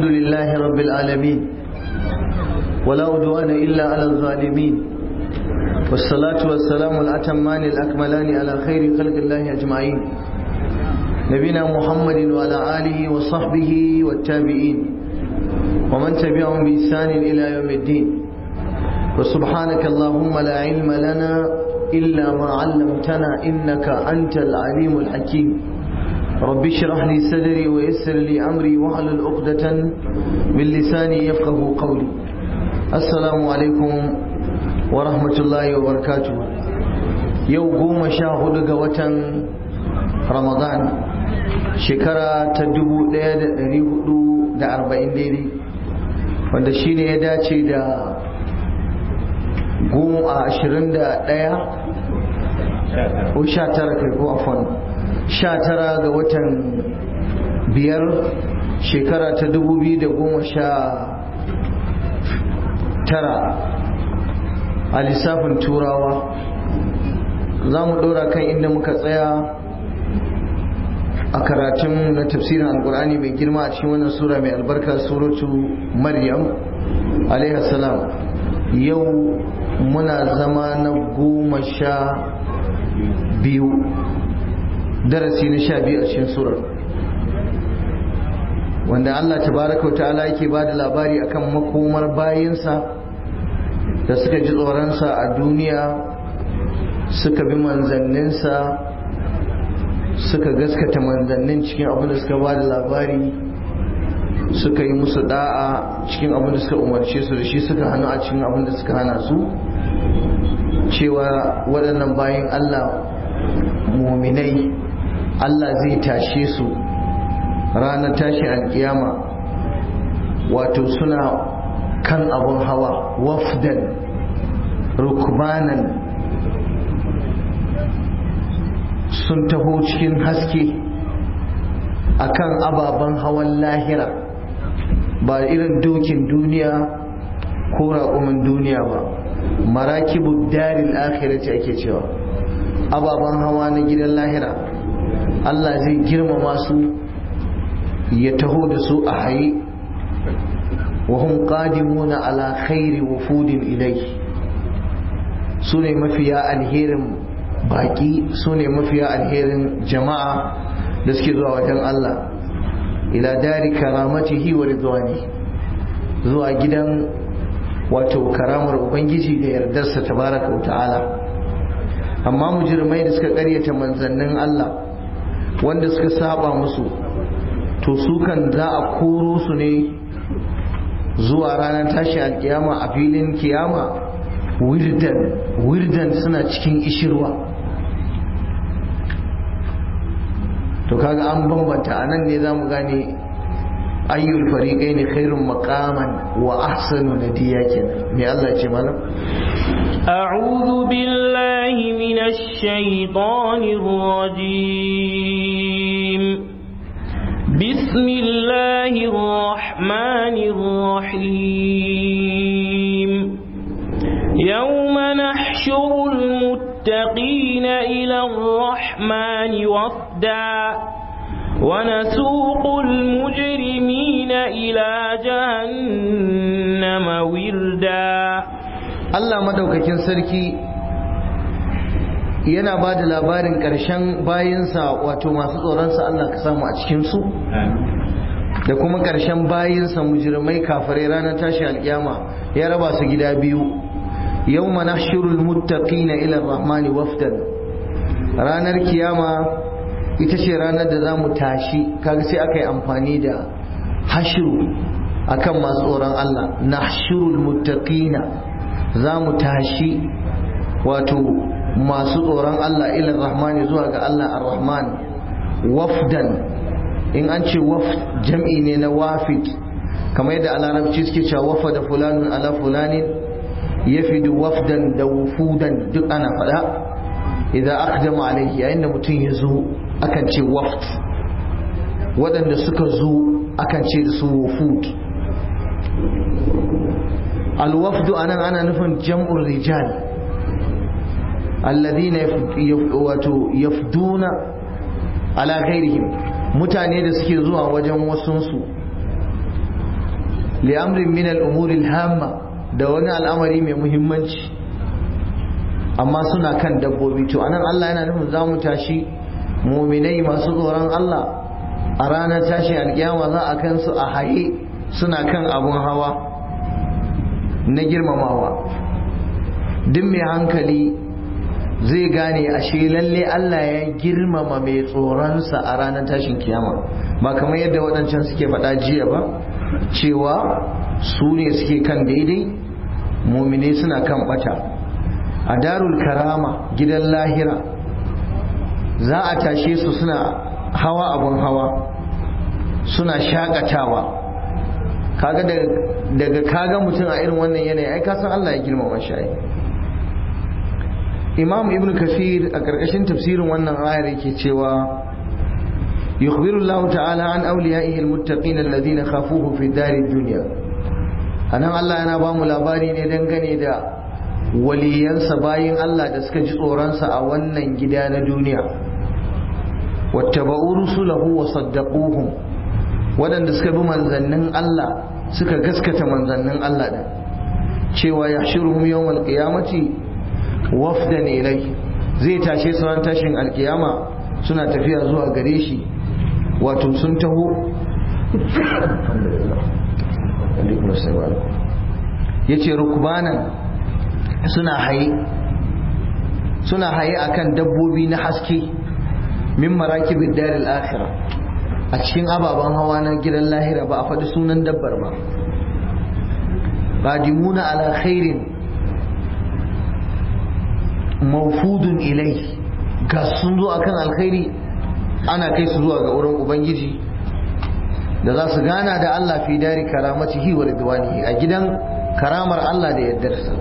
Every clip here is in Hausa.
الحمد لله رب العالمين ولا عدوان إلا على الظالمين والصلاة والسلام الأتمان الأكملان على خير خلق الله أجمعين نبينا محمد وعلى آله وصحبه والتابعين ومن تبعهم بإحسان إلى يوم الدين وسبحانك اللهم لا علم لنا إلا ما علمتنا إنك أنت العليم الحكيم رب اشرح لي صدري ويسر لي أمري واحلل عقدة من لساني يفقه قولي السلام عليكم ورحمة الله وبركاته يوم قوم شاهد قوة رمضان شكرا تدبو ليد ريهدو da arba'in daidai wanda shi ne ya dace da goma ashirin da ɗaya ko sha tara kai ko afon sha tara ga watan biyar shekara ta dubu biyu da goma sha tara a lissafin turawa za mu ɗora kan inda muka tsaya a karatun na tafsirin alkur'ani mai girma a cikin wannan sura mai albarka suratu maryam salam yau muna zama na goma sha biyu darasi na sha biyu a cikin surar wanda Allah tabaraka wa ta'ala yake ba da labari akan makomar bayinsa da suka ji tsoronsa a duniya suka bi manzanninsa suka gaskata manzannin cikin abin da suka ba da labari suka yi musu da'a cikin abin da suka umarce su da shi suka hannu a cikin abin da suka hana su cewa waɗannan bayan Allah muminai Allah zai tashe su ranar tashi alkiyama wato suna kan abun hawa wafdan rukbanan sun taho cikin haske akan ababen hawan lahira ba irin dokin duniya ko raƙumin duniya ba marakibu daril akhirati ake cewa ababen hawa na gidan lahira Allah zai girmama su ya taho da su a haye wa hum qadimuna ala khairi wufudin ilai su ne mafiya alherin baki su ne mafiya alherin jama'a da suke zuwa wajen Allah ila dari karamatihi wa ridwani zuwa gidan wato karamar ubangiji da yardarsa tabaraka wa ta'ala amma mujirmai da suka karyata manzannin Allah wanda suka saba musu to su kan za a koro su ne zuwa ranar tashi alkiyama a filin kiyama wirdan wirdan suna cikin ishirwa to kaga an bambanta anan ne zamu gane ayyul fariqai ne khairun maqaman wa ahsanu nadiya kenan me Allah ce mana a'udhu billahi minash shaitanir rajim bismillahir rahmanir rahim yawma nahshurul المتقين إلى الرحمن وفدا ونسوق المجرمين إلى جهنم وردا Allah madaukakin sarki yana ba da labarin ƙarshen bayinsa wato masu tsoronsa Allah ka samu a cikinsu da kuma ƙarshen bayinsa mujirmai kafirai ranar tashi alƙiyama ya raba su gida biyu يوم نحشر المتقين إلى الرحمن وفدا ranar kiyama ita ce ranar da za mu tashi kaga sai aka yi amfani da hashiru akan masu tsoron Allah nahshurul muttaqina za mu tashi wato masu tsoron Allah ila rahmani zuwa ga Allah ar-rahman wafdan in an ce waf jam'i ne na wafid kamar yadda a larabci suke cewa wafa da fulanun ala fulanin yafidu wafdan da wufudan duk ana faɗa idan aqdama alaihi yayin da mutum ya zo akan ce waft waɗanda suka zo akan ce da su wufud alwafdu anan ana nufin jam'ur rijal alladhina wato yafduna ala ghairihim mutane da suke zuwa wajen wasunsu li amrin min al-umuri hamma da wani al'amari mai muhimmanci amma suna kan dabbobi to anan Allah yana nufin za mu tashi muminai masu tsoron Allah a ranar tashi alkiyama za a kansu a haye suna kan abun hawa na girmamawa duk mai hankali zai gane ashe lalle Allah ya girmama mai tsoronsa a ranar tashin kiyama ba kamar yadda waɗancan suke faɗa jiya ba cewa su ne suke kan daidai mumine suna kan bata a darul karama gidan lahira za a tashe su suna hawa abun hawa suna shakatawa kaga daga kaga mutum a irin wannan yanayi ai kasan Allah ya girmama shi imam ibn kasir a ƙarƙashin tafsirin wannan ayar yake cewa yukhbiru Allah ta'ala an awliyaihi almuttaqin alladhina khafuhu fi dari dunya anan Allah yana ba mu labari ne dangane da waliyansa bayin Allah da suka ji tsoronsa a wannan gida na duniya wattaba'u rusulahu wa saddaquhum waɗanda suka bi manzannin Allah suka gaskata manzannin Allah din cewa yahshuruhum yawmal qiyamati wafdan ilai zai tashe su ran tashin alkiyama suna tafiya zuwa gare shi wato sun taho ya ce rukbanan suna haye suna haye akan dabbobi na haske min marakibin daril akhira a cikin ababen hawa na gidan lahira ba a faɗi sunan dabbar ba qadimuna ala khairin mawfudun ilai ga sun zo akan alkhairi ana kai su zuwa ga wurin ubangiji da za su gana da Allah fi dari karamatihi wa ridwanihi a gidan karamar Allah da yardarsa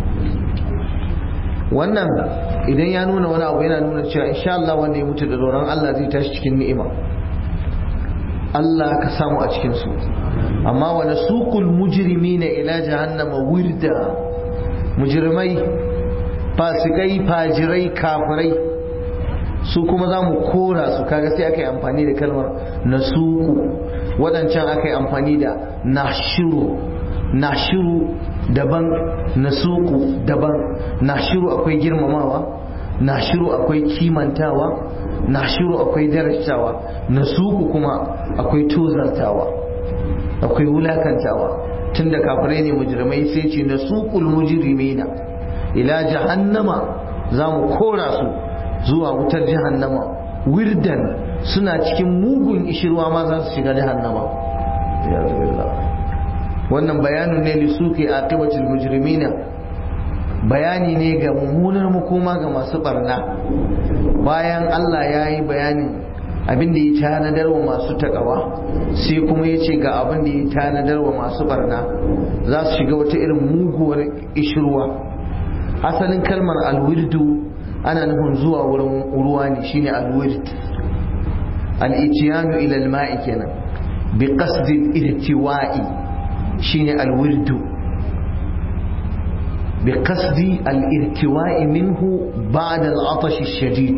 wannan idan ya nuna wani abu yana nuna cewa insha Allah wanda ya mutu da tsoron Allah zai tashi cikin ni'ima Allah ka samu a cikin su amma wa nasuqul mujrimina ila jahannama wirda mujrimai fasikai fajirai kafirai su kuma za mu kora su kaga sai aka yi amfani da kalmar nasuku waɗancan aka yi amfani da nashiru nashiru daban nasuku daban nashiru akwai girmamawa nashiru akwai kimantawa nashiru akwai darajtawa nasuku kuma akwai tozartawa akwai wulakantawa tunda kafirai ne mujrimai sai ce nasukul mujrimina ila jahannama za mu kora su zuwa wutar jahannama wirdan suna cikin mugun ishirwa ma za su shiga jahannama wannan bayanin ne lisuke aqibatul mujrimina bayani ne ga mummunar makoma ga masu barna bayan Allah ya yi bayanin abin da ya tanadar wa masu takawa sai kuma ya ce ga abin da ya tanadar wa masu barna za su shiga wata irin muguwar ishirwa asalin kalmar alwirdu ana nufin zuwa wurin ruwa ne shine alwird al-itiyanu ila al-ma'i kenan bi qasdi al-irtiwa'i shine alwirdu bi qasdi al-irtiwa'i minhu ba'da al-atash ash-shadid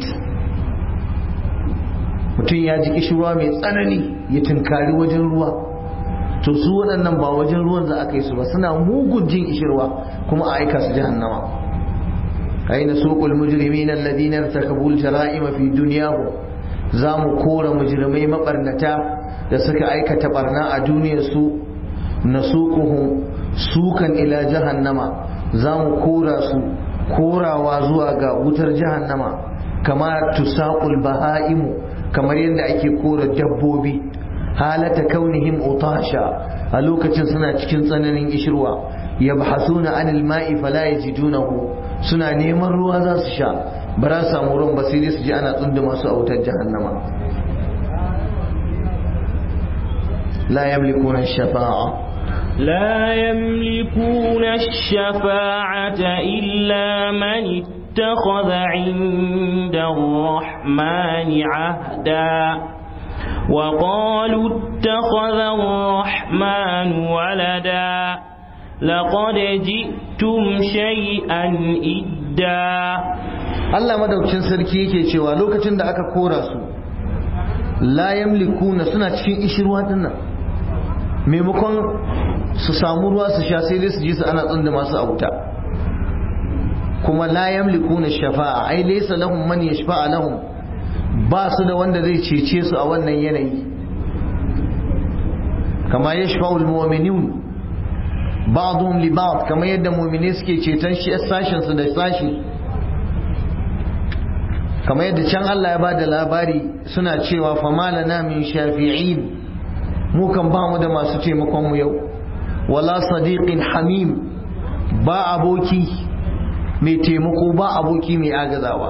mutum ya ji kishirwa mai tsanani ya tunkari wajen ruwa to su waɗannan ba wajen ruwan za a kai su ba suna mugun jin kishirwa kuma a aika su jahannama أين سوق المجرمين الذين ارتكبوا الجرائم في دنياهم زامو كورا مجرمي مقرنتا da suka aikata barna a duniyarsu na sukan ila jahannama za mu kora su korawa zuwa ga wutar jahannama kama tusaqul baha'imu kamar yadda ake kora dabbobi halata kaunihim utasha a lokacin suna cikin tsananin ishirwa yabhasuna anil ma'i fala yajidunahu suna neman ruwa za su sha ba za su samu ruwan ba sai dai su ji ana tsunduma su a wutar jahannama la yamlikuna shafa'a لا يملكون الشفاعة إلا من اتخذ عند الرحمن عهدا وقالوا اتخذ الرحمن ولدا لقد جئتم شيئا إدا Allah madaukin sarki yake cewa lokacin da aka kora su la yamlikuna suna cikin ishirwa dinnan maimakon su samu ruwa su sha sai dai su ji su ana tsunda masu a wuta kuma la yamlikuna shafa'a ai laysa lahum man yashfa'a lahum ba su da wanda zai cece su a wannan yanayi kama yashfa'u almu'minun ba'dhum li ba'd kama yadda mu'mini suke ceton shi sashin su da sashi kama yadda can Allah ya bada labari suna cewa famalana min shafi'in mu kan ba mu da masu taimakon mu yau wala sadiqin hamim ba aboki mai taimako ba aboki mai agazawa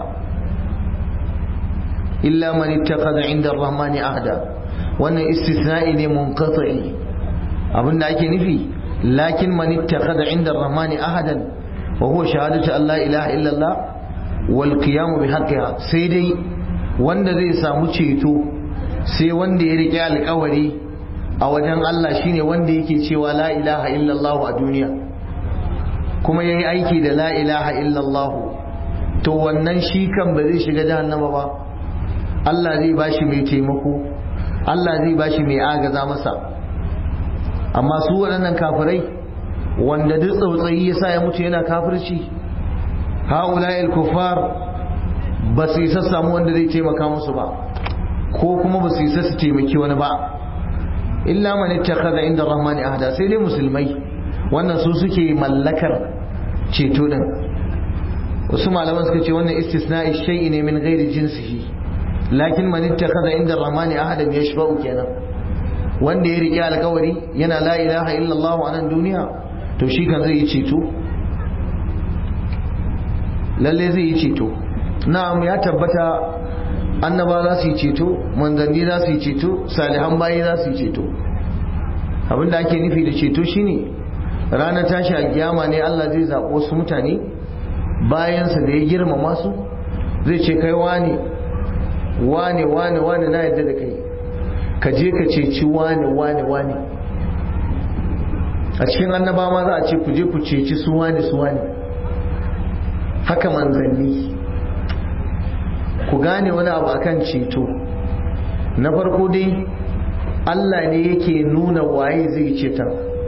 illa man ittakhadha inda ar-rahmani ahda wannan istisna'i ne munqati abinda ake nufi lakin man ittakhadha inda ar-rahmani ahadan wa huwa shahadatu an la ilaha illa Allah wal qiyam bi haqqiha sai dai wanda zai samu ceto sai wanda ya rike alƙawari a wajen Allah shine wanda yake cewa la ilaha illallah a duniya kuma yayi aiki da la ilaha illallah to wannan shi kan ba zai shiga jahannama ba Allah zai bashi mai taimako Allah zai bashi mai agaza masa amma su waɗannan kafirai wanda duk tsautsayi ya sa ya mutu yana kafirci ha'ula'il kuffar ba su isa samu wanda zai taimaka musu ba ko kuma ba su isa su taimaki wani ba illa man ittakhadha inda rahmani ahda sai dai musulmai wannan su suke mallakar ceto din wasu malaman suka ce wannan istisna'i shay'i ne min ghairi jinsihi lakin man ittakhadha inda rahmani ahda yashfa'u kenan wanda ya riƙe alƙawari yana la ilaha illallah a nan duniya to shi kan zai yi ceto lalle zai yi ceto na'am ya tabbata annaba za su yi ceto manzanni za su yi ceto salihan bayi za su yi ceto abinda ake nufi da ceto shine ranar tashi a kiyama ne Allah zai zaɓo wasu mutane bayansa da ya girmama su zai ce kai wane wane wane wane na yadda da kai ka je ka ceci wane wane wane a cikin annaba ma za a ce ku je ku ceci su wane su wane haka manzanni ku gane wani abu akan ceto na farko dai Allah ne yake nuna waye zai ceton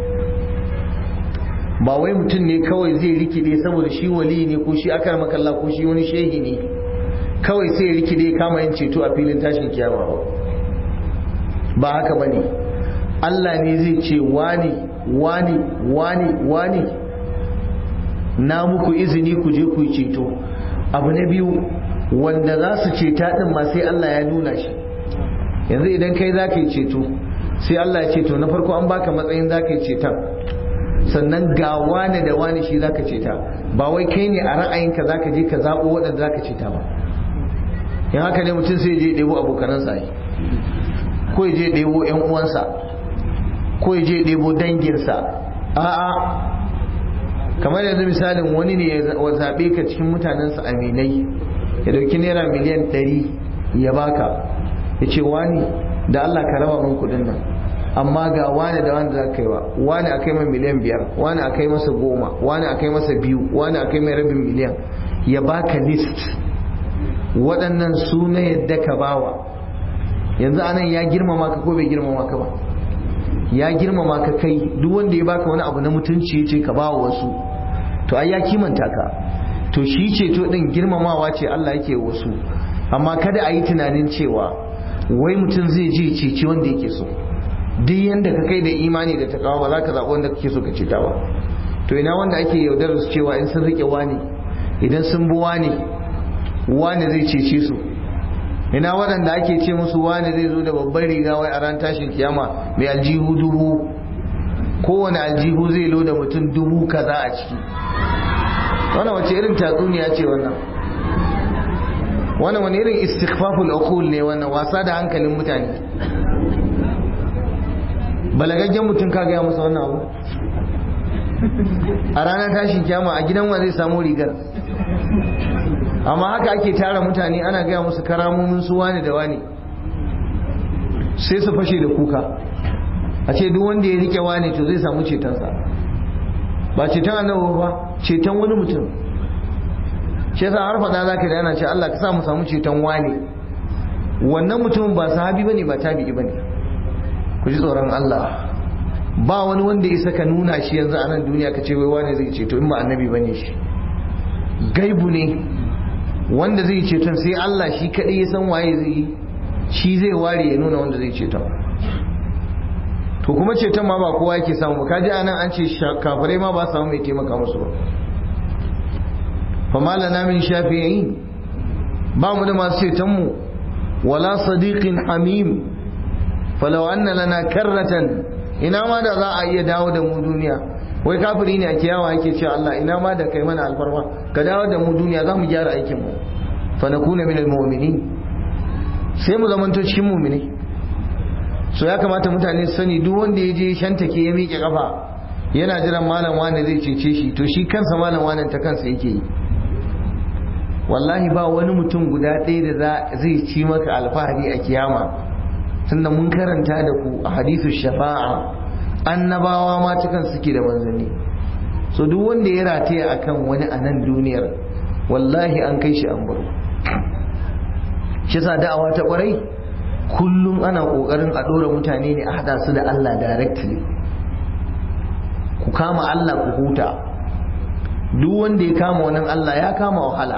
ba wai mutum ne kawai zai rikide saboda shi wali ne ko shi akar makalla ko shi wani shehi ne kawai sai rikide kama yin ceto a filin tashin kiyama ba ba haka ba ne Allah ne zai ce wani wani wani wani na muku izini ku je ku yi ceto abu na biyu wanda za su ceta din ma sai Allah ya nuna shi yanzu idan kai za ka yi ceto sai Allah ya ceto na farko an baka matsayin za ka yi ceton sannan ga wane da wane shi za ka ceta ba wai kai ne a ra'ayinka za ka je ka zaɓo waɗanda za ka ceta ba in haka ne mutum sai je ɗebo abokanansa yi ko ya je ɗebo ‘yan uwansa ko ya je ɗebo danginsa a'a kamar yanzu misalin wani ne ya zaɓe ka cikin mutanensa aminai ya dauki naira miliyan ɗari ya baka ya ce wani da Allah ka raba min kuɗin nan amma ga wani da wani za ka yi wa wani a kai mai miliyan biyar wani a kai masa goma wani a kai masa biyu wani a kai mai rabin miliyan ya baka list waɗannan su na yadda ka bawa yanzu anan ya girmama ka ko bai girmama ka ba ya girmama ka kai duk wanda ya baka wani abu na mutunci ya ce ka bawa wasu to ai ya kimanta ka to shi ceto din girmamawa ce Allah yake wasu amma kada a yi tunanin cewa wai mutum zai je ceci wanda yake so duk yanda ka kai da imani da takawa ba za ka zaɓi wanda kake so ka ceta ba to ina wanda ake yaudarar su cewa in sun rike wani idan sun bi wani wani zai cece su ina waɗanda ake ce musu wani zai zo da babbar riga wai a ran tashin kiyama mai aljihu dubu kowane aljihu zai loda mutum dubu kaza a ciki wannan wace irin tatsuniya ce wannan wannan wani irin istighfaful uqul ne wannan wasa da hankalin mutane balagaggen mutum ka gaya masa wannan abu a ranar tashin kyama a gidan wa zai samu rigar amma haka ake tara mutane ana gaya musu karamomin su wani da wani sai su fashe da kuka a ce duk wanda ya rike wani to zai samu cetonsa ba ceton annabi ba ceton wani mutum shi yasa har faɗa zaka da yana ce Allah ka sa mu samu ceton wani wannan mutumin ba sahabi bane ba tabi'i bane ku ji tsoron Allah ba wani wanda isa ka nuna shi yanzu a nan duniya ka ce wai wane zai ceto in ba annabi bane shi gaibu ne wanda zai ceton sai Allah shi kaɗai ya san waye zai yi shi zai ware ya nuna wanda zai ceton to kuma ceton ma ba kowa yake samu ka ji anan an ce kafirai ma ba samu mai taimaka musu ba fa malana min shafi'in ba mu da masu ceton mu wala sadiqin hamim falau anna lana karratan ina ma da za a iya dawo da mu duniya wai kafiri ne a kiyawa yake cewa Allah ina ma da kai mana alfarma ka dawo da mu duniya za mu gyara aikin mu fa nakuna min almu'minin sai mu zamanto cikin mu'mini so ya kamata mutane su sani duk wanda ya je shantake ya miƙe kafa yana jiran malam wani zai cece shi to shi kansa malam wani ta kansa yake yi wallahi ba wani mutum guda ɗaya da zai ci maka alfahari a kiyama tunda mun karanta da ku a hadithu shafa'a annabawa ma cikin suke da manzanni so duk wanda ya rataya akan wani a nan duniyar wallahi an kai shi an baro shi sa da'awa ta kwarai kullum ana kokarin a dora mutane ne a hada su da Allah directly ku kama Allah ku huta duk wanda ya kama wannan Allah ya kama wahala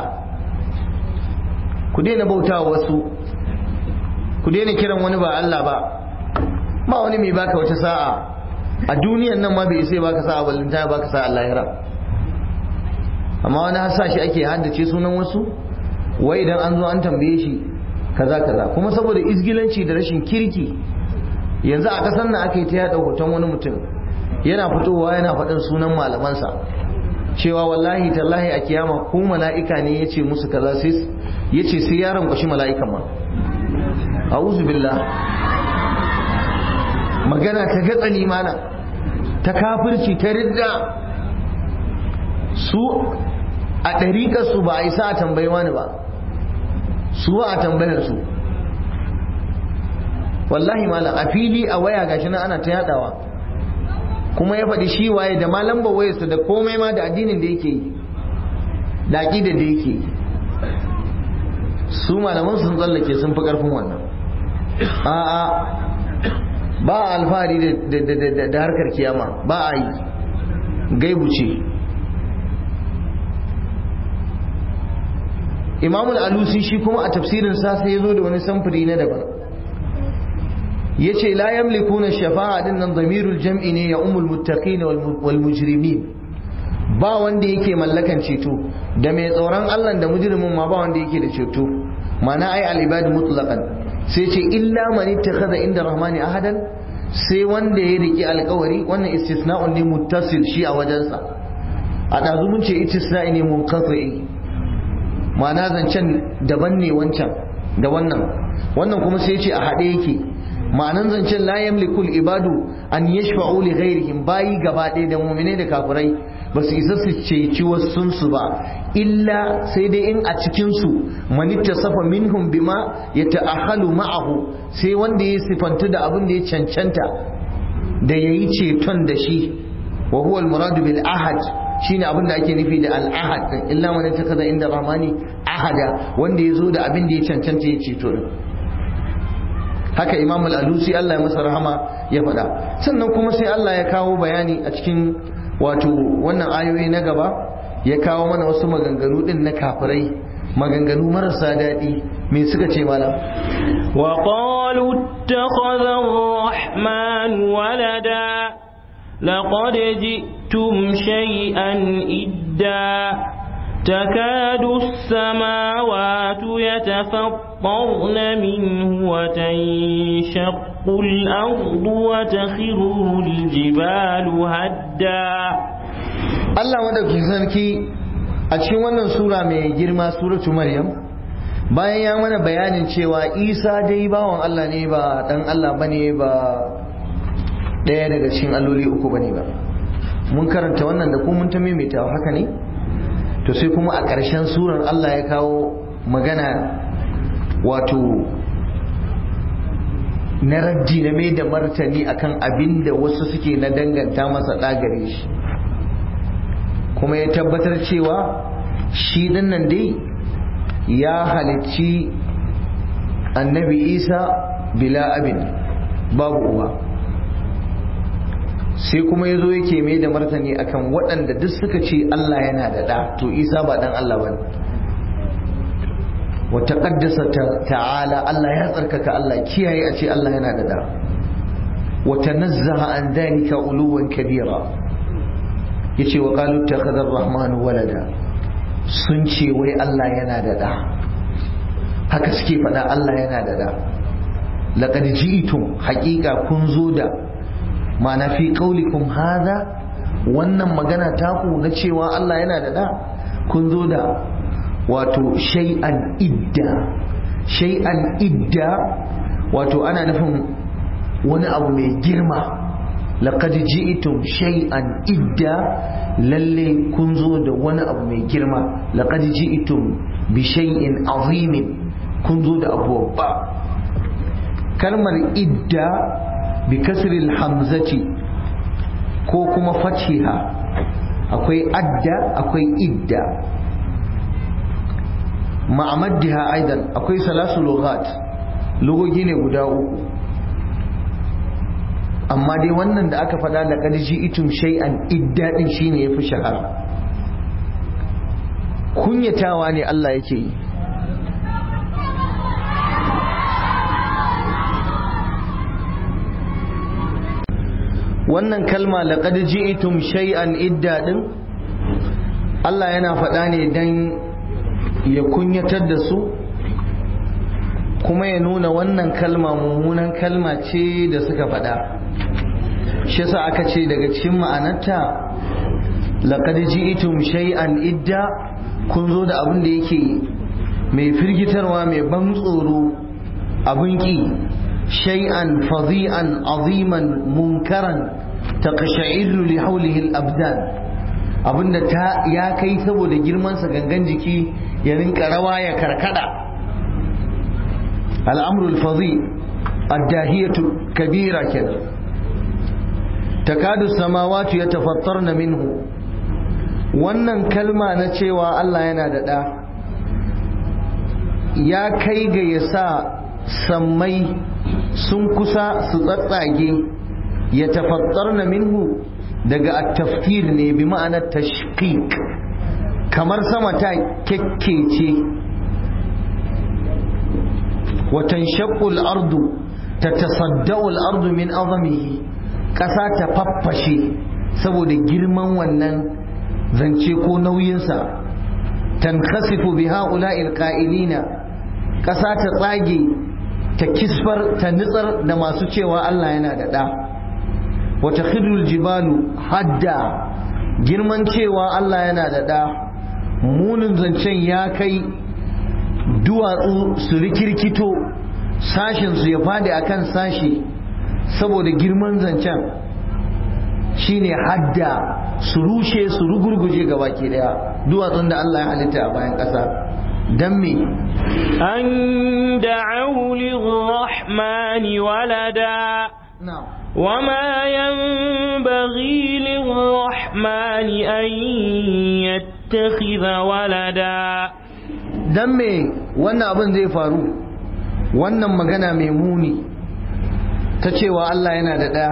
ku daina bautawa wasu ku daina kiran wani ba Allah ba ba wani mai baka wata sa'a a duniyan nan ma bai sai baka sa'a ballinta ya baka sa'a lahira amma wani hasa shi ake haddace sunan wasu wai idan an zo an tambaye shi kaza kaza kuma saboda izgilanci da rashin kirki yanzu a kasan nan aka yi ta yada hoton wani mutum yana fitowa yana faɗin sunan malamansa cewa wallahi tallahi a kiyama ko mala'ika ne ya ce musu kaza sai ya ce sai yaron kwashi mala'ikan ma a'udhu billah magana ta gatsani mana ta kafirci ta ridda su a ɗariƙar su ba a isa a tambayi wani ba su ba a tambayar su wallahi malam a fili a waya gashi nan ana ta yadawa kuma ya faɗi shi waye da ma lambar wayarsa da komai ma da addinin da yake yi da aƙidar da yake yi su malaman sun tsallake sun fi ƙarfin wannan a'a ba a alfahari da harkar kiyama ba a yi gaibu ce imamul alusi shi kuma a tafsirin sa sai ya zo da wani samfuri na daban ya ce la yamlikuna shafa'a din nan zamirul jam'i ne ya umul muttaqin wal mujrimin ba wanda yake mallakan ceto da mai tsoron Allah da mujrimin ma ba wanda yake da ceto mana ai al ibad mutlaqan sai ce illa man ittakhadha inda rahmani ahadan sai wanda ya riki alkawari wannan istisna'un ne muttasil shi a wajensa a ɗazu mun ce istisna'i ne munqati ma'ana zancen daban ne wancan da wannan wannan kuma sai ce a haɗe yake ma'anan zancen la yamlikul ibadu an yashfa'u li ghairihim bayi gaba ɗaya da mu'minai da kafirai ba su isa su ceci wasu su ba illa sai dai in a cikin su manitta safa minhum bima ya ta'ahalu ma'ahu sai wanda ya sifantu da abin da ya cancanta da yayi ceton da shi wa huwa al-muradu bil ahad shine abin da ake nufi da al-ahad illa man takaza inda rahmani ahada wanda ya zo da abin da ya cancanta ya ceto din haka imam al-alusi Allah ya masa rahama ya faɗa sannan kuma sai Allah ya kawo bayani a cikin wato wannan ayoyi na gaba ya kawo mana wasu maganganu din na kafirai maganganu marasa daɗi me suka ce mana wa qalu ittakhadha ar-rahman walada laqad ji'tum shay'an idda تكاد السماوات يتفطرن منه وتنشق الأرض وتخر الجبال هدا Allah madauki sarki a cikin wannan sura mai girma suratu Maryam bayan ya mana bayanin cewa Isa dai bawan Allah ne ba dan Allah bane ba ɗaya daga cikin alloli uku bane ba mun karanta wannan da kuma mun ta maimaita haka ne to sai kuma a ƙarshen surar Allah ya kawo magana wato na raddi na mai da martani akan abin da wasu suke na danganta masa ɗagare shi kuma ya tabbatar cewa shi dinnan dai ya halicci annabi isa bila abin babu uwa sai kuma ya zo yake mai da martani akan waɗanda duk suka ce Allah yana da ɗa to isa ba ɗan Allah ba ne wata ƙaddasa ta'ala Allah ya tsarkaka Allah kiyaye a ce Allah yana da ɗa wata nazzaha an dalika uluwan kabira ya ce wa ƙalu ta rahmanu walada sun ce wai Allah yana da ɗa haka suke faɗa Allah yana da ɗa laqad ji'tum haqiqa kun zo da ma'ana fi qaulikum hadha wannan magana taku na cewa Allah yana da da kun zo da wato shay'an idda shay'an idda wato ana nufin wani abu mai girma laqad ji'tum shay'an idda lalle kun zo da wani abu mai girma laqad ji'tum bi shay'in azimin kun zo da abu babba kalmar idda bi kasril hamzati ko kuma fathiha akwai adda akwai idda ma'amaddiha aidan akwai salasu lughat lugogi ne guda uku amma dai wannan da aka faɗa laqad ji'tum shay'an idda din shine yafi shahara kunyatawa ne Allah yake yi wannan kalma laqad ji'tum shay'an idda din Allah yana faɗa ne dan ya kunyatar da su kuma ya nuna wannan kalma mummunan kalma ce da suka faɗa shi yasa aka ce daga cikin ma'anarta laqad ji'tum shay'an idda kun zo da abin da yake mai firgitarwa mai ban tsoro abin ki shay'an fadhi'an aziman munkaran taqsha'irru li hawlihi al-abdan abinda ta ya kai saboda girman sa gangan jiki ya rinka rawa ya karkada al-amru al-fadhi ad-dahiyatu kabira kenan takadu samawati yatafattarna minhu wannan kalma na cewa Allah yana da ɗa ya kai ga ya sa sammai sun kusa su tsatsage ya tafattar na minhu daga attaftir ne bi ma'anar tashqiq kamar sama ta kekkece watan shakul ardu ta tasadda'ul ardu min azamihi ƙasa ta faffashe saboda girman wannan zance ko nauyinsa tankhasifu bi ha'ula'il qa'ilina ƙasa ta tsage ta kisfar ta nitsar da masu cewa Allah yana da ɗa wata khidul jibalu hadda girman cewa Allah yana da ɗa munin zancen ya kai duwatsu su rikirkito sashinsu ya fadi akan sashi saboda girman zancen shine hadda su rushe su rugurguje gaba ke daya duwatsun da Allah ya halitta a bayan ƙasa don me an da'u lirrahmani walada وما ينبغي للرحمن أن يتخذ ولدا dan me wannan abin zai faru wannan magana mai muni ta cewa Allah yana da ɗaya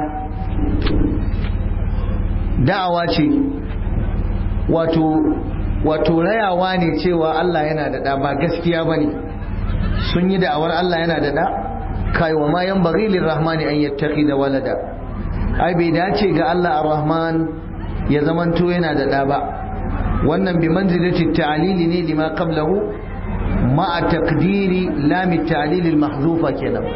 da'awa ce wato wato rayawa ne cewa Allah yana da ɗa ba gaskiya ba ne sun yi da'awar Allah yana da ɗa kai wa ma yan bari lirrahmani an yattaki da walada ai bai dace ga Allah ar-rahman ya zamanto yana da ɗa ba wannan bi manzilati ta'lili ne lima qablahu ma taqdiri lam at-ta'lil al-mahzufa kenan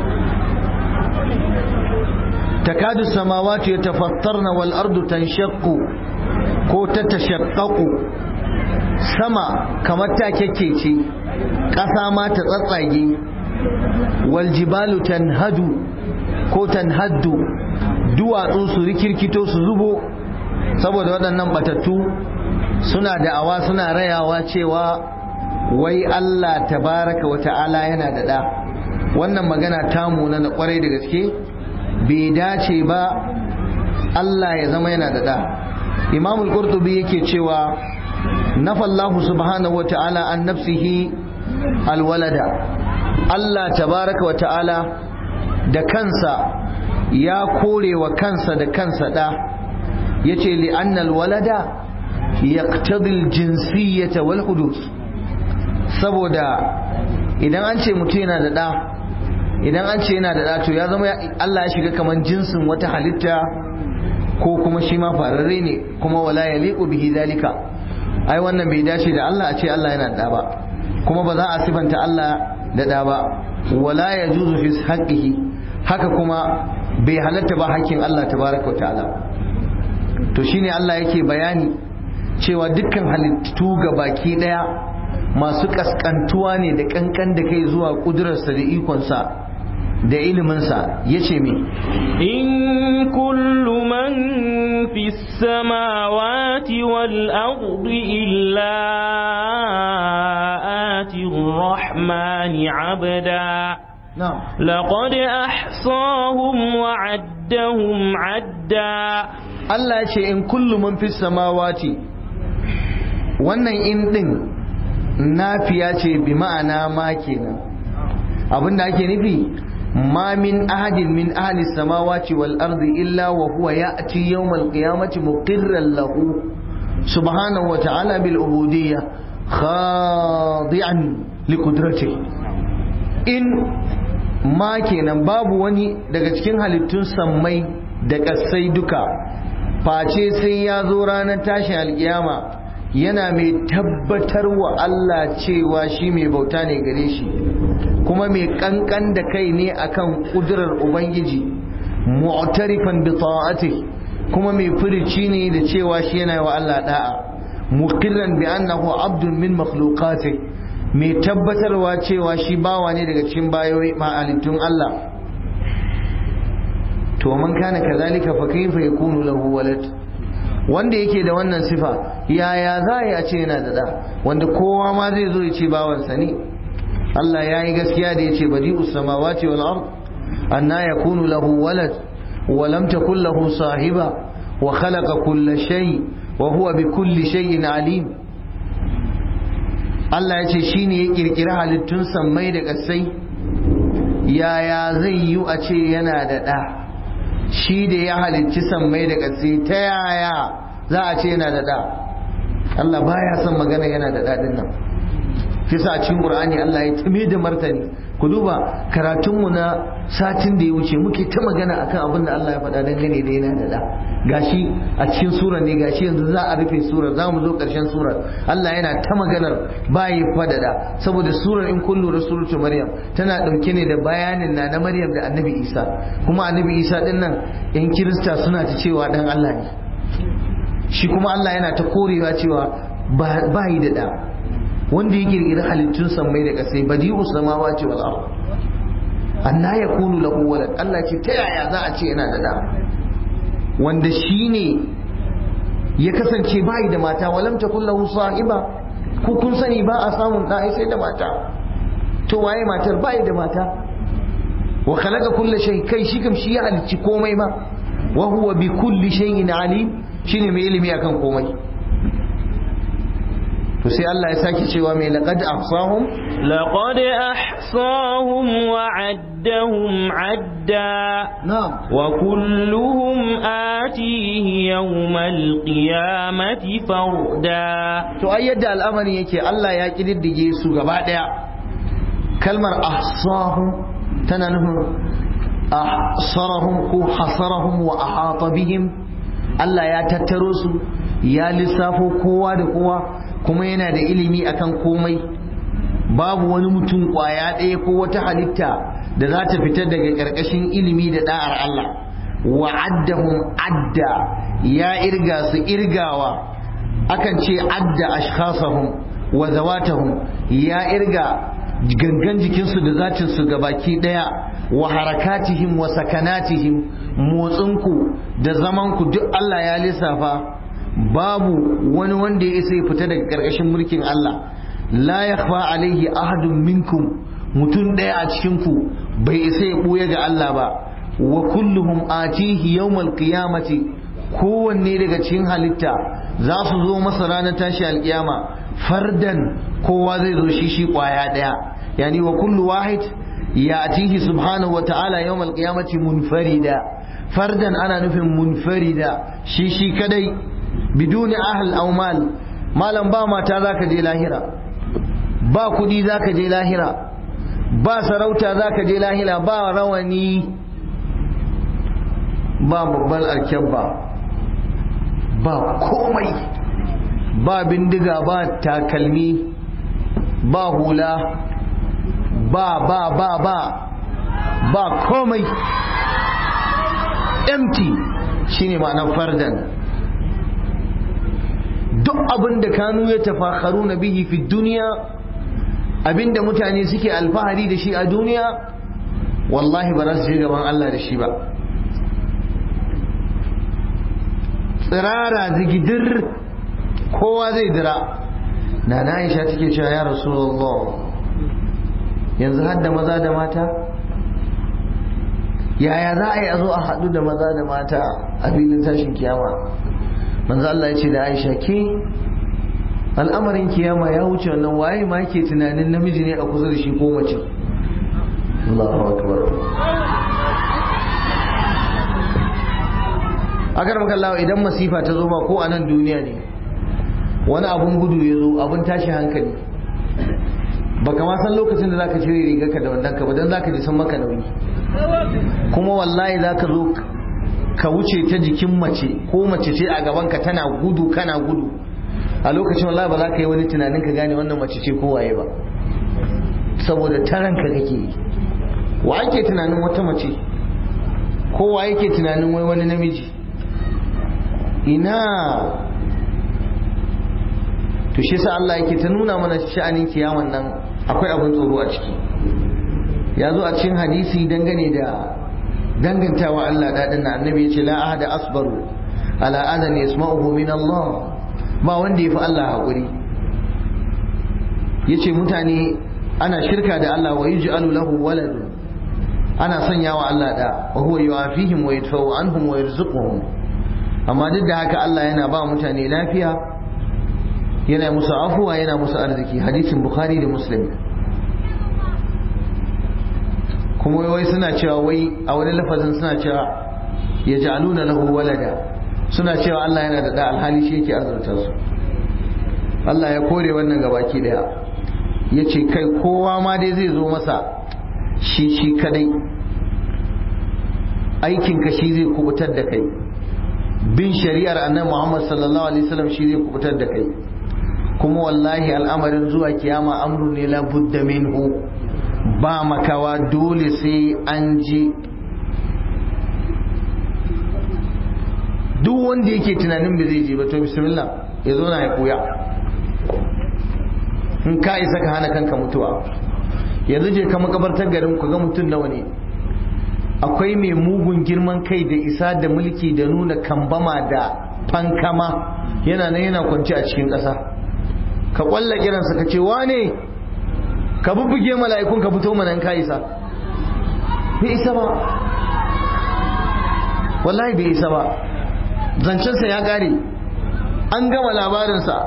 تكاد السماوات يتفطرن والأرض تنشق ko ta tashaqqaqu sama kamar ta kekkece ƙasa ma ta tsatsage wal jibalu tanhadu ko tanhaddu duwatsu su rikirkito su zubo saboda waɗannan batattu suna da'awa suna rayawa cewa wai Allah tabaraka wa ta'ala yana da ɗa wannan magana tamu na kwarai da gaske bai dace ba Allah ya zama yana da ɗa imam al-qurtubi yake cewa nafallahu subhanahu wata'ala an nafsihi alwalada Allah tabaraka wata'ala da kansa ya kore wa kansa da kansa ɗa ya ce li'annal walada ya jinsiyyata wal hudud saboda idan an ce mutum yana da ɗa idan an ce yana da ɗa to ya zama Allah ya shiga kamar jinsin wata halitta ko kuma shi ma fararre ne kuma wala ya liƙo bihi zalika ai wannan bai dace da Allah a ce Allah yana da ɗa ba kuma ba za a sifanta Allah da ɗa ba wala ya juzu fi haqqihi haka kuma bai halatta ba hakkin Allah tabaraka wa ta'ala to shine Allah yake bayani cewa dukkan halittu ga baki daya masu kaskantuwa ne da kankan da kai zuwa kudurarsa da ikonsa da iliminsa ya ce me in kullu man fi samawati wal ardi illa ati rahmani abda لقد أحصاهم وعدهم عدا Allah ya ce in kullu man fi samawati wannan in din nafiya ce bi ma'ana ma kenan abinda ake nufi ma min ahadin min ahli samawati wal ardi illa wa huwa ya'ti yawmal qiyamati muqirran lahu subhanahu wa ta'ala bil ubudiyyah khadi'an li qudratihi in ma kenan babu wani daga cikin halittun sammai da ƙasai duka face sai ya zo ranar tashin alkiyama yana mai tabbatar wa Allah cewa shi mai bauta ne gare shi kuma mai kankan da kai ne akan kudurar ubangiji mu'tarifan bi ta'ati kuma mai furici ne da cewa shi yana wa Allah da'a muqirran bi annahu abdun min makhluqati mai tabbatarwa cewa shi bawa ne daga cikin bayoyi ma'alittun Allah to man kana kazalika fa kayfa yakunu lahu walad wanda yake da wannan sifa yaya za a ce yana da da wanda kowa ma zai zo ya ce bawansa ne Allah ya yi gaskiya da ya ce badi'u samawati wal ard anna yakunu lahu walad wa lam takul lahu sahiba wa khalaqa kulla shay wa huwa bi kulli shay'in alim Allah ya ce shine ya kirkiri halittun sammai da kasai yaya zai yi a ce yana da da shi da ya halicci sammai da ƙasa ta yaya za a ce yana da da Allah baya son magana yana da daɗin nan kisa a cikin Qur'ani Allah ya tame da martani ku duba karatunmu na satin da ya wuce muke ta magana akan abin da Allah ya faɗa dangane da yana da da gashi a cikin surar ne gashi yanzu za a rufe surar za mu zo ƙarshen surar Allah yana ta maganar bayi fadada saboda surar in kun lura suratu Maryam tana ɗauke ne da bayanin na na Maryam da Annabi Isa kuma Annabi Isa din nan yan Kirista suna ta cewa dan Allah ne shi kuma Allah yana ta korewa cewa bayi da da wanda ya kirkiri halittun sammai da ƙasai badi'u samawati wal ard anna yakunu lahu walad Allah ce ta yaya za a ce yana da da wanda shine ya kasance bai da mata walam takul lahu sahiba ku kun sani ba a samun da sai da mata to waye matar bai da mata wa khalaqa kulla shay kai shi kam shi ya halicci komai ma wa huwa bi kulli shay'in alim shine mai ilimi akan komai to sai Allah ya sake cewa mai laqad ahsahum laqad ahsahum wa addahum adda na'am wa kulluhum atihi yawmal qiyamati farda to ai yadda al'amari yake Allah ya kididdige su gaba daya kalmar ahsahum tana nufin ahsarahum ko hasarahum wa ahata bihim Allah ya tattaro su ya lissafo kowa da kowa kuma yana da ilimi akan komai babu wani mutum kwaya ɗaya ko wata halitta da za ta fita daga ƙarƙashin ilimi da da'ar Allah wa addahum adda ya irga su irgawa akan ce adda ashkhasahum wa zawatahum ya irga gangan jikinsu da zatinsu baki ɗaya wa harakatihim wa sakanatihim motsinku da zamanku duk Allah ya lissafa babu wani wanda ya isa ya fita daga ƙarƙashin mulkin Allah la yakhfa alaihi ahadun minkum mutum ɗaya a cikin ku bai isa ya ɓuya ga Allah ba wa kulluhum atihi yawmal qiyamati kowanne daga cikin halitta za su zo masa ranar tashi alkiyama fardan kowa zai zo shi shi kwaya ɗaya yani wa kullu wahid ya atihi subhanahu wa ta'ala yawmal qiyamati munfarida fardan ana nufin munfarida shi shi kadai biduni ahl aw mal malam ba mata zaka je lahira ba kudi zaka je lahira ba sarauta zaka je lahira ba rawani ba babban alkyabba ba komai ba bindiga ba takalmi ba hula ba ba ba ba ba komai empty shine ma'anar fardan duk abin da kanu ya tafakharu na bihi fi duniya abinda mutane suke alfahari da shi a duniya wallahi ba za su je gaban Allah da shi ba tsirara zigidir kowa zai dira na na aisha take cewa ya rasulullah yanzu hadda maza da mata yaya za a yi a zo a haɗu da maza da mata a filin tashin kiyama manzo Allah ya ce da aisha ke al'amarin kiyama ya wuce wannan waye ma ke tunanin namiji ne a kusa da shi ko mace Allahu akbar agar makallawa idan masifa ta zo ma ko a nan duniya ne wani abun gudu ya zo abun tashi hankali baka ma san lokacin da zaka cire rigarka da wannan ka ba dan zaka ji san maka nauyi kuma wallahi zaka zo ka wuce ta jikin mace ko mace ce a gaban ka tana gudu kana gudu a lokacin wallahi ba za ka yi wani tunanin ka gane wannan mace ce ko waye ba saboda taranka kake yi wa ake tunanin wata mace ko wa yake tunanin wai wani namiji ina to shi sa Allah yake ta nuna mana sha'anin kiyaman nan akwai abin tsoro a ciki ya zo a cikin hadisi dangane da dangantawa Allah daɗin na annabi ya ce la ahada asbaru ala adan yasma'uhu min Allah ba wanda ya fi Allah haƙuri ya ce mutane ana shirka da Allah wa yuj'alu lahu waladun ana sanya wa Allah da wa huwa yu'afihim wa yadfa'u anhum wa yarzuquhum amma duk da haka Allah yana ba mutane lafiya yana musu afuwa yana musu arziki hadisin bukhari da muslim kuma wai suna cewa wai a wani lafazin suna cewa ya ja'aluna lahu walada suna cewa Allah yana da da alhali shi yake azurta su Allah ya kore wannan gabaki daya ya ce kai kowa ma dai zai zo masa shi shi kadai aikinka shi zai kubutar da kai bin shari'ar annabi Muhammad sallallahu alaihi wasallam shi zai kubutar da kai kuma wallahi al'amarin zuwa kiyama amru ne la budda minhu ba makawa dole sai an je duk wanda yake tunanin ba zai je ba to bismillah ya zo na ya koya in ka isa ka hana kanka mutuwa yanzu je ka makabartar garin ku ga mutum nawa ne akwai mai mugun girman kai da isa da mulki da nuna kambama da fankama yana nan yana kwanci a cikin ƙasa ka kwalla kiransa ka ce wane ka bubbuge mala'ikun ka fito mana ka isa bai isa ba wallahi bai isa ba zancensa ya ƙare an gama labarinsa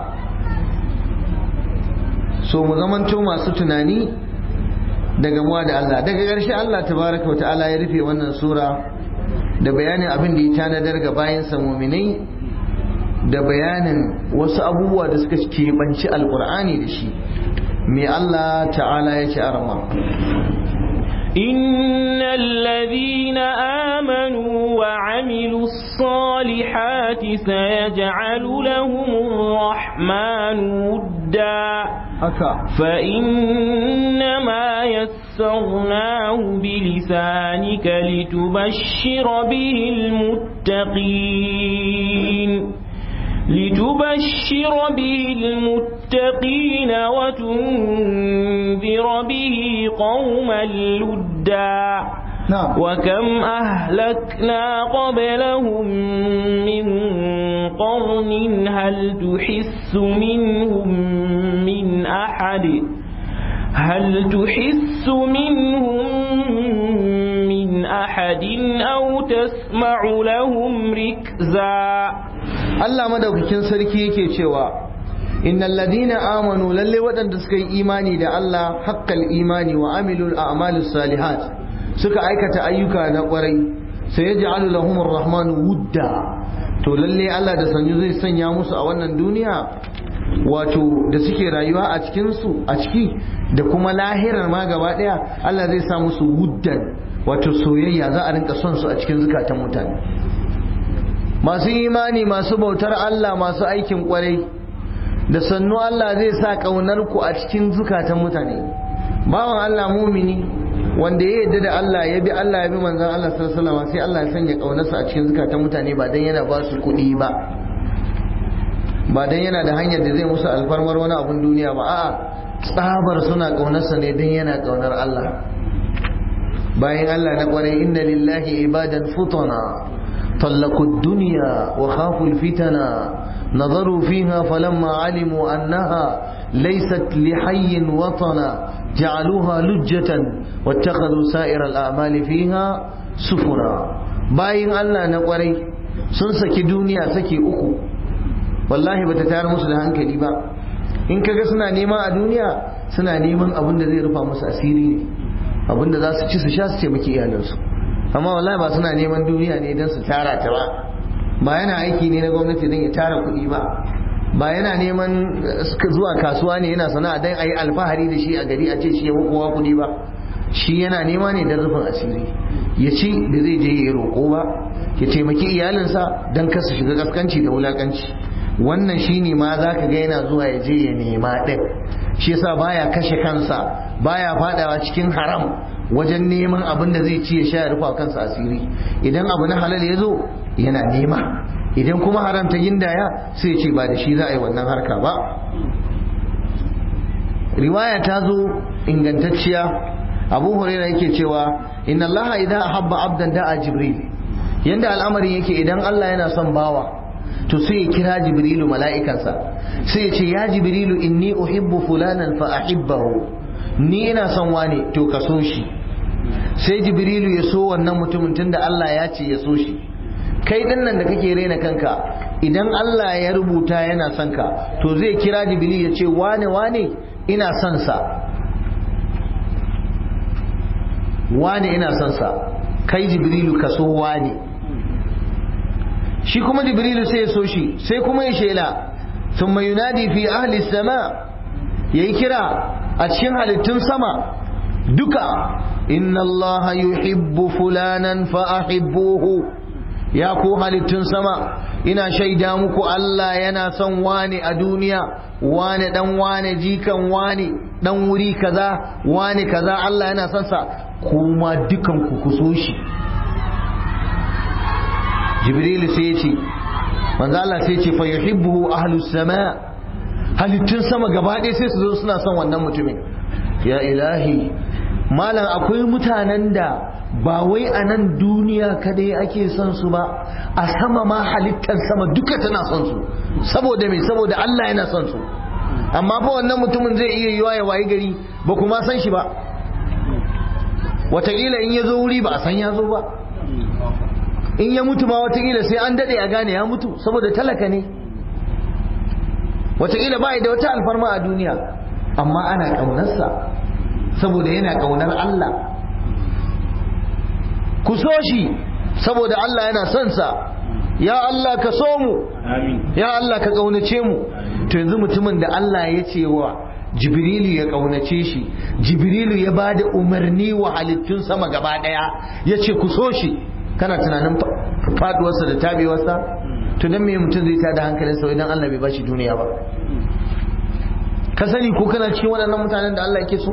so mu zamanto masu tunani daga muwa da Allah daga ƙarshe Allah tabaraka wata'ala ya rufe wannan sura da bayanin abin da ya tanadar ga bayansa muminai da bayanin wasu abubuwa da suka keɓanci alƙur'ani da shi mai Allah ta'ala ya ci arama إن الذين آمنوا وعملوا الصالحات سيجعل لهم الرحمن ودا فإنما يسرناه بلسانك لتبشر به المتقين لتبشر به المتقين وتنذر به قوما لدا نعم وكم أهلكنا قبلهم من قرن هل تحس منهم من أحد هل تحس منهم من أحد أو تسمع لهم ركزا Allah madaukakin sarki yake cewa innal ladina amanu lalle waɗanda suka yi imani da Allah haqqal imani wa amilul a'malus salihat suka aikata ayyuka na ƙwarai sai ya ja'alu lahum ar-rahmanu wudda to lalle Allah da sanyu zai sanya musu a wannan duniya wato da suke rayuwa a cikin su a ciki da kuma lahirar ma gaba daya Allah zai sa musu wuddan wato soyayya za a rinka son su a cikin zukatan mutane masu imani masu bautar Allah masu aikin kwarai da sannu Allah zai sa kaunar ku a cikin zukatan mutane bawan Allah mumini wanda ya yarda da Allah ya bi Allah ya bi manzon Allah sallallahu alaihi wasallam sai Allah ya sanya kaunarsa a cikin zukatan mutane ba dan yana ba su kuɗi ba ba dan yana da hanyar da zai musu alfarmar wani abun duniya ba a'a tsabar suna kaunarsa ne dan yana kaunar Allah bayan Allah na kwarai inna lillahi ibadan futana طلقوا الدنيا وخافوا الفتنا نظروا فيها فلما علموا أنها ليست لحي وطنا جعلوها لجة واتخذوا سائر الأعمال فيها سفنا باين الله نقري sun saki duniya saki uku wallahi bata tayar musu da hankali ba in kaga suna nema a duniya suna neman abin da zai rufa musu asiri ne abin da za su ci su sha su taimaki iyalansu amma wallahi ba suna neman duniya ne don su tara ta ba ba yana aiki ne na gwamnati don ya tara kuɗi ba ba yana neman zuwa kasuwa ne yana sana'a don a yi alfahari da shi a gari a ce shi ya kowa kuɗi ba shi yana nema ne don rufin asiri ya ci da zai je ya roƙo ba ya taimaki iyalinsa don kasa shiga kaskanci da wulakanci wannan shi ne ma za ka ga yana zuwa ya je ya nema ɗin shi yasa baya kashe kansa baya fadawa cikin haram wajen neman abin da zai ci ya sha ya rufa kansa asiri idan abu na halal ya zo yana nema idan kuma haram ta gindaya sai ce ba da shi za a yi wannan harka ba riwaya ta zo ingantacciya abu huraira yake cewa inna allaha idan ahabba abdan da'a jibril yanda al'amarin yake idan Allah yana son bawa to sai ya kira jibrilu mala'ikansa sai ya ce ya jibrilu inni uhibbu fulanan fa ahibbahu ni ina son wane to ka so shi sai jibrilu ya so wannan mutumin tunda Allah ya ce ya so shi kai din nan da kake rena kanka idan Allah ya rubuta yana son ka to zai kira jibrilu ya ce wane wane ina son sa wane ina son sa kai jibrilu ka so wane shi kuma jibrilu sai ya so shi sai kuma ya shela thumma yunadi fi ahli sama yayi kira a cikin halittun sama duka inna Allah yuhibbu fulanan fa ahibbuhu ya ku halittun sama ina shaida muku Allah yana son wani a duniya wani dan wani jikan wani dan wuri kaza wani kaza Allah yana son sa kuma dukan ku kuso shi Jibril sai ya ce manzo Allah sai ya ce fa yuhibbuhu ahlus sama halittun sama gaba ɗaya sai su zo suna son wannan mutumin ya ilahi malam akwai mutanen da ba wai a nan duniya kadai ake son su ba a sama ma halittar sama duka tana son su saboda me saboda Allah yana son su amma fa wannan mutumin zai iya yiwa ya wayi gari ba kuma san shi ba wataƙila in ya zo wuri ba a san ya zo ba in ya mutu ma wataƙila sai an daɗe a gane ya mutu saboda talaka ne wataƙila ba da wata alfarma a duniya amma ana ƙaunarsa saboda yana ƙaunar Allah ku so shi saboda Allah yana son sa ya Allah ka so mu ya Allah ka ƙaunace mu to yanzu mutumin da Allah ya ce wa Jibrilu ya ƙaunace shi Jibrilu ya ba da umarni wa halittun sama gaba ɗaya ya ce ku so shi kana tunanin faduwarsa da tabewarsa to dan me mutum zai tada hankalinsa idan Allah bai bashi duniya ba ka sani ko kana cikin waɗannan mutanen da Allah yake so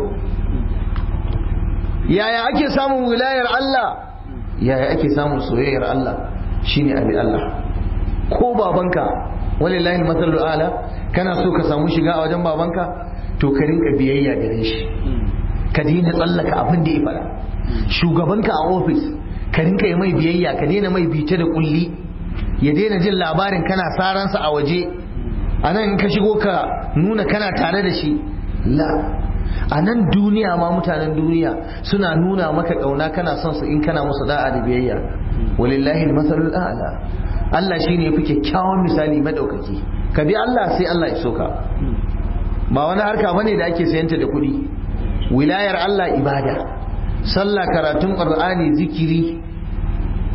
yaya ake samun wilayar Allah yaya ake samun soyayyar Allah shine abi Allah ko babanka walillahi masallu ala kana so ka samu shiga a wajen babanka to ka rinka biyayya gare shi ka daina tsallaka abin da ya faɗa shugabanka a ofis ka rinka yi mai biyayya ka daina mai bice da kulli ya daina jin labarin kana saransa a waje a nan in ka shigo ka nuna kana tare da shi la a nan duniya ma mutanen duniya suna nuna maka kauna kana son su in kana musu da'a da biyayya walillahi masalul a'la Allah shine yafi kyakkyawan misali madaukaki ka bi Allah sai Allah ya soka ba wani harka bane da ake sayanta da kuɗi wilayar Allah ibada sallah karatun qur'ani zikiri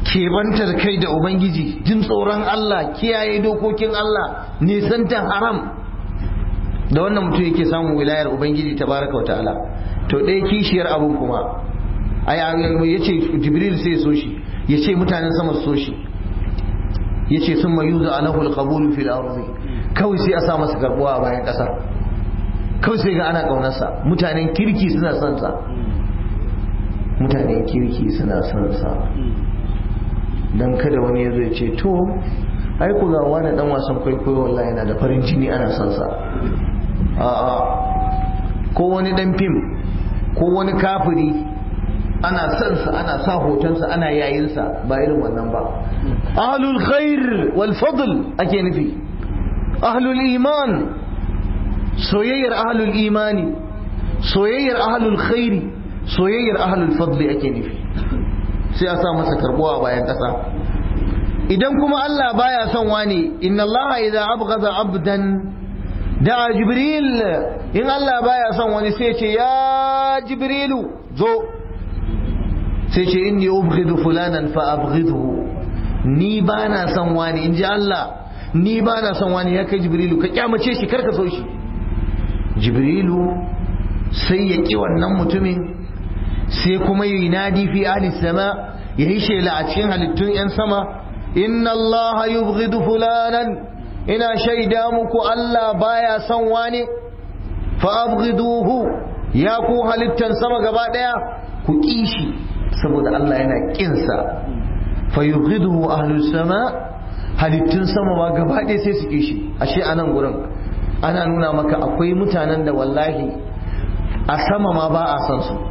kebantar kai da ubangiji jin tsoron Allah kiyaye dokokin Allah nisantar haram da wannan mutum yake samun wilayar ubangiji tabaraka wa ta'ala to ɗaya kishiyar abun kuma ai ya ce jibril sai so shi ya ce mutanen sama so shi ya ce sun mayu za alahu alqabul fil ardi kawai sai a sa masa karbuwa a bayan ƙasa kawai sai ga ana ƙaunarsa mutanen kirki suna son sa mutanen kirki suna son sa dan kada wani ya zo ya ce to ai ku ga wani dan wasan kwaikwayo wallahi yana da farin jini ana son sa a'a ko wani dan fim ko wani kafiri ana son sa ana sa hotonsa ana yayin sa ba irin wannan ba ahlul khair wal fadl ake nufi ahlul iman soyayyar ahlul imani soyayyar ahlul khairi soyayyar ahlul fadli ake nufi sai a sa masa karbuwa a bayan kasa idan kuma Allah baya son wani inna Allah idza abghadha abdan da jibril in Allah baya son wani sai ce ya jibrilu zo sai ce inni ubghidu fulanan fa abghidhu ni bana son wani in ji Allah ni bana son wani ya kai jibrilu ka kyamace shi karka so shi jibrilu sai ya ki wannan mutumin sai kuma yi nadi fi ahli sama ya yi shela a cikin halittun yan sama inna Allah yubghidu fulanan ina shaida muku Allah baya son wani fa abghiduhu ya ku halittan sama gaba daya ku kishi saboda Allah yana kinsa fa yubghiduhu ahlus sama halittun sama ma gaba daya sai su kishi ashe anan gurin ana nuna maka akwai mutanen da wallahi a sama ma ba a san su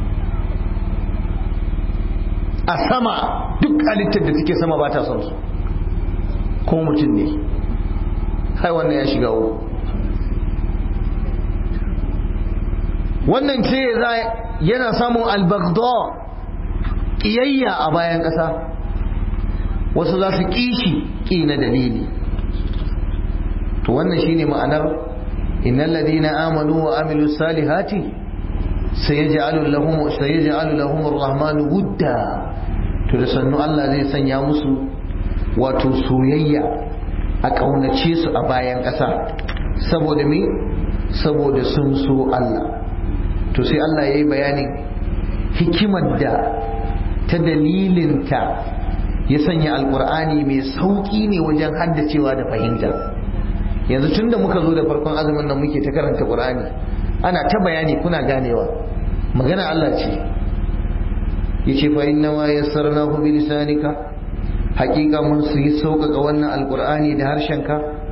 a sama duk halittar da take sama ba ta son su ko mutum ne hai wannan ya shiga uku wannan ce yana samun albagda ƙiyayya a bayan ƙasa wasu za su kishi ƙi na dalili to wannan shine ma'anar innal ladina amanu wa amilu salihati sayaj'alu lahum sayaj'alu lahum ar-rahmanu wudda to da sannu Allah zai sanya musu wato soyayya a ƙaunace su a bayan ƙasa saboda me saboda sun so Allah to sai Allah ya yi bayanin hikimar da ta dalilinta ya sanya alkur'ani mai sauƙi ne wajen haddacewa da fahimta yanzu tun da muka zo da farkon azumin nan muke ta karanta ƙur'ani ana ta bayani kuna ganewa magana Allah ce ya ce fa inna ma yassarnahu bi lisanika hakika mun su yi sauƙaƙa wannan alƙur'ani da harshenka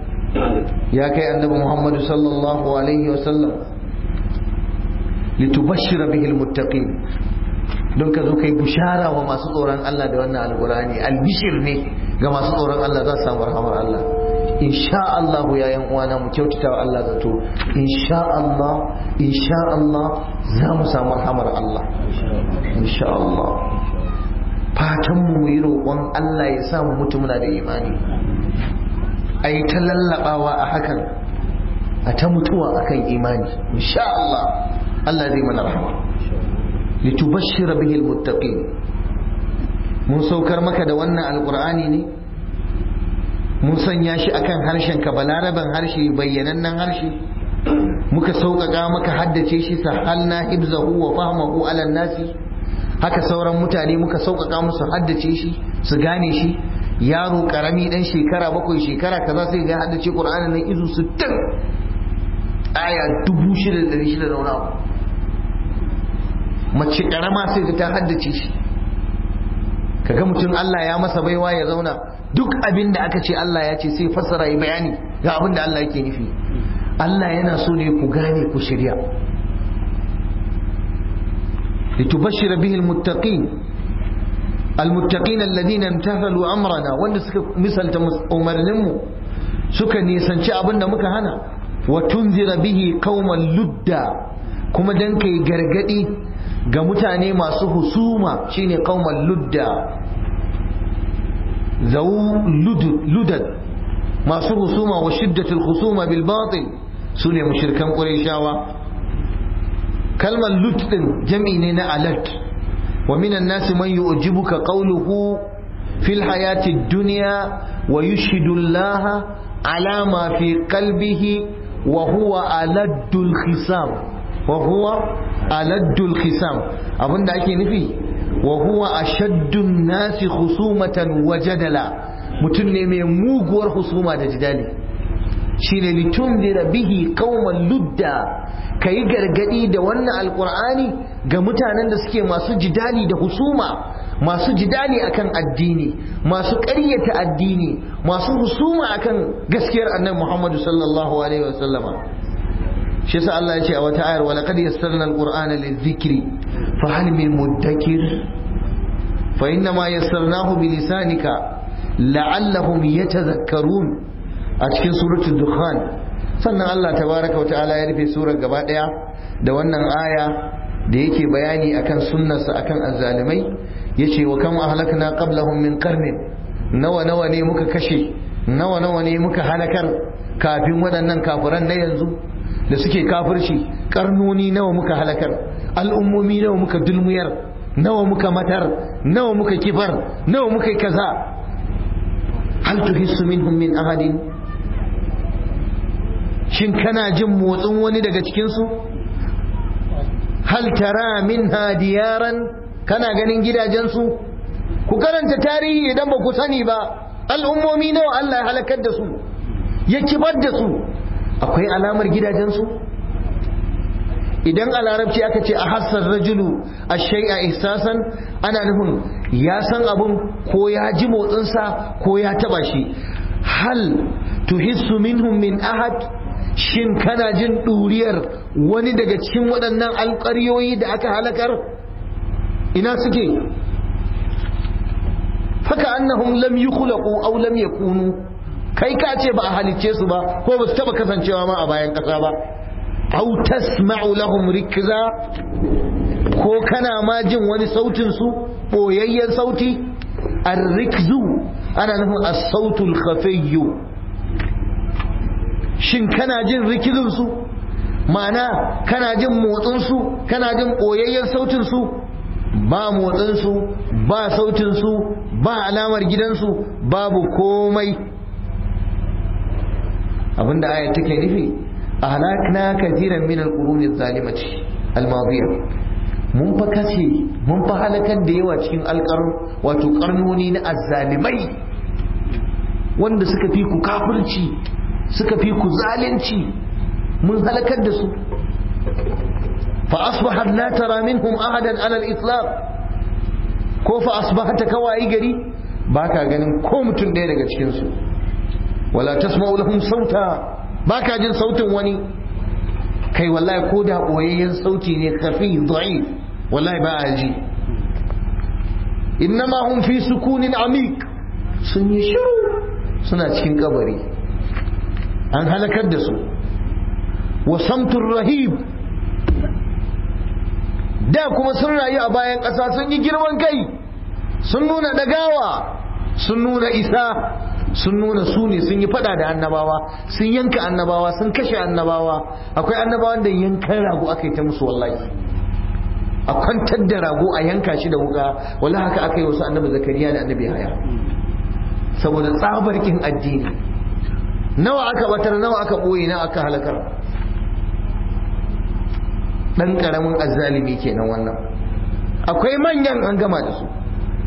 ya kai annabi muhammadu sallallahu alaihi wasallam litubashshira bihi almuttaqin don ka zo kai bushara wa masu tsoron Allah da wannan alƙur'ani albishir ne ga masu tsoron Allah za su samu rahamar Allah insha Allah ya yan uwana mu kyautata wa Allah zato insha Allah insha Allah za mu samu rahamar Allah insha Allah fatan mu yi roƙon Allah ya samu mutum na da imani a yi ta lallaɓawa a hakan a ta mutuwa akan imani insha Allah Allah zai mana rahama litubashshira bihi almuttaqin mun saukar maka da wannan alqur'ani ne mun sanya shi akan harshen ka balaraban harshe bayyanannen harshe muka sauƙaƙa maka haddace shi sahalna hibzahu wa fahmahu ala nasi haka sauran mutane muka sauƙaƙa musu haddace shi su gane shi yaro karami dan shekara bakwai shekara kaza sai ga haddace qur'anin nan izu 60 aya 6600 da wani abu mace karama sai ga ta haddace shi kaga mutum Allah ya masa baiwa ya zauna duk abin da aka ce Allah ya ce sai fassara yi bayani ga abin da Allah yake nufi Allah yana so ne ku gane ku shirya litubashshira bihi almuttaqin almuttaqin alladhina imtathalu amrana wanda suka misalta umarninmu suka nisanci abin da muka hana wa tunzira bihi qauman ludda kuma dan kai gargadi ga mutane masu husuma shine qauman ludda zau ludad masu husuma wa shiddatul husuma bil batil sune mushrikan qurayshawa kalmar lut din jam'i ne na alert wa minan nasi man yu'jibuka qawluhu fil hayati dunya wa yushhidu Allah ala ma fi qalbihi wa huwa aladdul khisam wa huwa aladdul khisam abinda ake nufi wa huwa ashaddun nasi khusumatan wa jadala mutum ne mai muguwar husuma da jidali shine litundira bihi qauman ludda kayi gargadi da wannan alqur'ani ga mutanen da suke masu jidali da husuma masu jidali akan addini masu ƙaryata addini masu husuma akan gaskiyar annabi Muhammad sallallahu alaihi wasallama shi yasa Allah ya ce a wata ayar wa laqad yassarna alqur'ana lidhikri fa hal min muddakir fa inna ma yassarnahu bi lisanika la'allahum yatadhakkarun a cikin suratul dukhan sannan Allah tabaraka wa ta'ala ya rufe surar gaba daya da wannan aya da yake bayani akan sunnarsa akan azzalimai yace wa kam ahlakna qablahum min qarnin nawa nawa ne muka kashe nawa nawa ne muka halakar kafin waɗannan kafiran na yanzu da suke kafirci karnoni nawa muka halakar al'ummomi nawa muka dulmuyar nawa muka matar nawa muka kifar nawa muka kaza hal tuhissu minhum min ahadin shin kana jin motsin wani daga cikinsu hal tara min diyaran kana ganin gidajensu ku karanta tarihi idan ba ku sani ba al'ummomi nawa Allah ya halakar da su ya kibar da su akwai alamar gidajensu idan a larabci aka ce a hassar rajulu a shai'a ihsasan ana nufin ya san abun ko ya ji motsinsa ko ya taba shi hal tuhissu minhum min ahad shin kana jin ɗuriyar wani daga cikin waɗannan alƙaryoyi da aka halakar ina suke haka annahum lam yukhlaqu aw lam yakunu kai ka ce ba a halicce su ba ko ba su taba kasancewa ma a bayan ƙasa ba aw tasma'u lahum rikza ko kana ma jin wani sautin su boyayyen sauti ar-rikzu ana nufin as-sautul khafiyyu shin kana jin rikizin su ma'ana kana jin motsin su kana jin boyayyen sautin su ba motsin su ba sautin su ba alamar gidansu babu komai abinda ayat take nufi ahlakna kathiran min alqurun adh-dhalimati al-madiyah mun fa kace mun fa halakar da yawa cikin alƙar wato karnoni na azzalimai wanda suka fi ku kafirci suka fi ku zalunci mun halakar da su fa asbahat la tara minhum ahadan ala al-itlaq ko fa asbahata kawai gari baka ganin ko mutum ɗaya daga cikin su wala tasma'u lahum sauta baka jin sautin wani kai wallahi ko da boyayyen sauti ne kafi da'if wallahi ba a ji innama hum fi sukunin amik sun yi shiru suna cikin kabari an halakar da su wa samtur rahib da kuma sun rayu a bayan ƙasa sun yi girman kai sun nuna dagawa sun nuna isa sun nuna su ne sun yi fada da annabawa sun yanka annabawa sun kashe annabawa akwai annabawan da yankan rago aka yi ta musu wallahi a kwantar da rago a yanka shi da wuka wallahi haka aka yi wasu annabi zakariya da annabi haya saboda tsabar kin addini nawa aka batar nawa aka boye nawa aka halakar dan karamin azzalimi kenan wannan akwai manyan an gama da su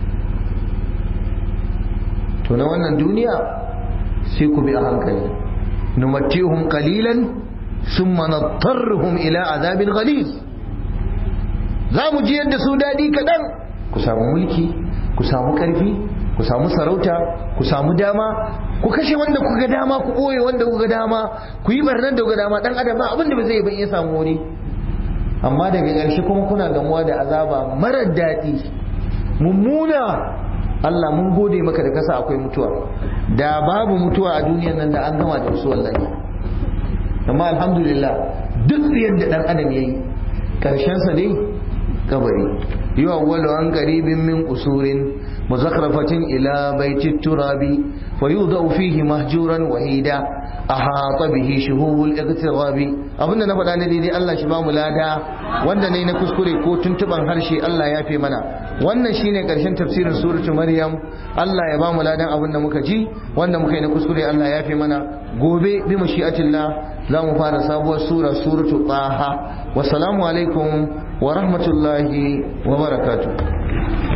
to na wannan duniya sai ku bi a hankali numattihum qalilan thumma nattarruhum ila azabin ghalid za mu ji yadda su dadi kadan ku samu mulki ku samu karfi ku samu sarauta ku samu dama ku kashe wanda kuga dama ku boye wanda kuga dama ku yi barnar da kuga dama dan adam ba abinda ba zai ban iya samu wuri amma daga ƙarshe kuma kuna gamuwa da azaba marar daɗi mummuna Allah mun gode maka da kasa akwai mutuwa da babu mutuwa a duniyan nan da an gama da wasu wallahi amma alhamdulillah duk yadda dan adam yayi karshen sa dai kabari yuwa awwalu an qaribin min usurin muzakrafatin ila baiti turabi ويوضع فيه مهجورا وحيدا أحاط به شهوب الاغتراب abinda na faɗa na daidai Allah shi ba mu lada wanda ne na kuskure ko tuntuban harshe Allah ya fi mana wannan shine karshen tafsirin suratul maryam Allah ya ba mu ladan abinda muka ji wanda muka yi na kuskure Allah ya fi mana gobe bi mashi'atillah za mu fara sabuwar sura suratul taha wassalamu alaikum wa rahmatullahi wa barakatuh